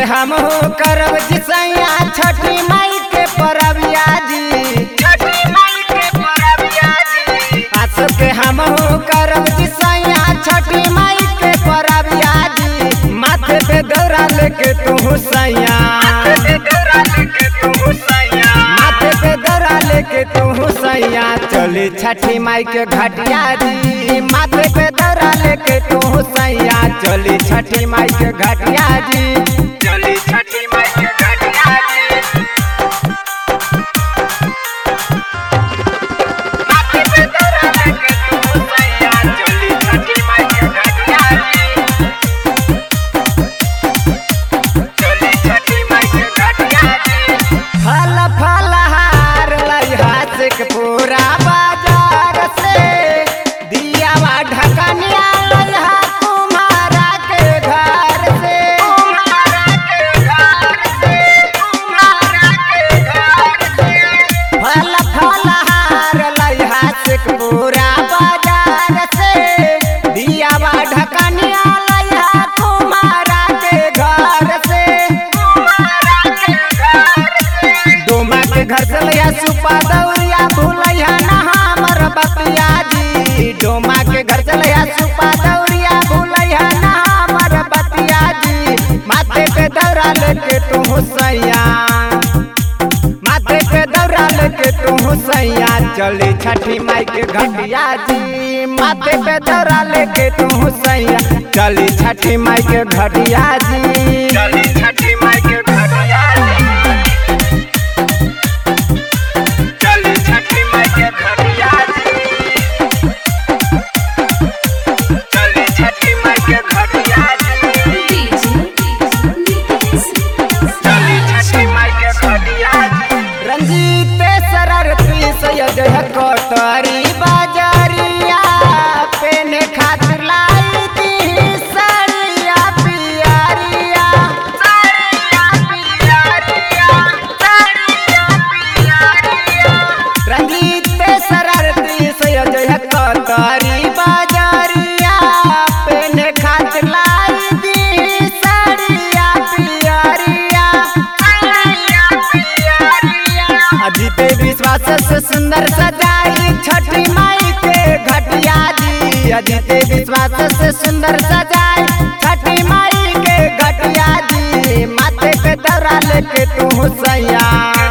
हम हो करब जिसैया छठी माई के परबिया जी छठी माई के परबिया जी आसो के हम हो करब जिसैया छठी माई के परबिया जी माथे पे दौरा लेके तू हुसैया माथे पे दौरा लेके तू हुसैया माथे पे दौरा लेके तू हुसैया चली छठी माई के घटिया जी माथे पे दौरा लेके तू हुसैया चली छठी माई के घटिया जी चली छठी माई के घटिया जी माथे पे दौरा लेके तू हुसैया चली छठी माई के घटिया जी चली छठी माई के घटिया जी फल फल हार लइहा से के पूरा बाजार से दियावा ढकनिया लइहा कुम्हारा के घर से कुम्हारा के घर से कुम्हारा के घर से फल फल हार लइहा से के पूरा बाजार से दियावा ढकनिया लइहा कुम्हारा के घर से कुम्हारा के घर से डोमा के घर से लिया सुपा दौरिया भूलैया ना हमर बतिया जी डोमा के घर से लिया सुपा दौरिया भूलैया ना हमर बतिया जी माथे पे दौरा लेके तू हुसैया माथे पे दौरा लेके तू हुसैया चली छठी माई के घटिया जी माथे पे दौरा लेके तू हुसैया चली छठी माई के घटिया जी चली छठी माई के घटिया जी चली छठी माई के घटिया जी चली छठी माई के घटिया जी चली छठी माई के घटिया जी रंजीत सररती सैयद कोतरी बाजारिया पेने खातिर लाई दी साड़िया पियरिया साड़िया पियरिया साड़िया पियरिया रंजीत सररती सैयद कोतरी बाजारिया पेने खातिर लाई दी साड़िया पियरिया साड़िया पियरिया अजीते विश्वास से सुंदर सजाई छठी माई के घटिया जी अजीते विश्वास से सुंदर सजाई छठी माई के घटिया जी माथे पे दौरा लेके तू हुसैया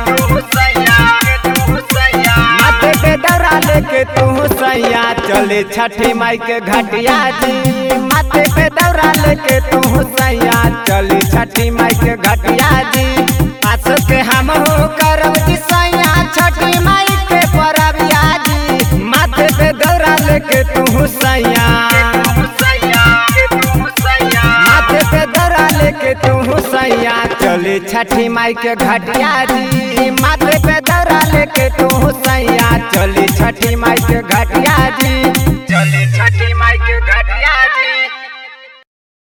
माथे पे दौरा लेके तू हुसैया चले छठी माई के घटिया जी माथे पे दौरा लेके तू हुसैया चली छठी माई के घटिया जी आसो के हम हो करब जिसैया छठी माई के परबिया जी माथे पे दौरा लेके तू हुसैया माथे पे दौरा लेके तू हुसैया चली छठी माई के घटिया जी माथे पे दौरा लेके तू हुसैया चली छठी माई के घटिया जी चली छठी माई के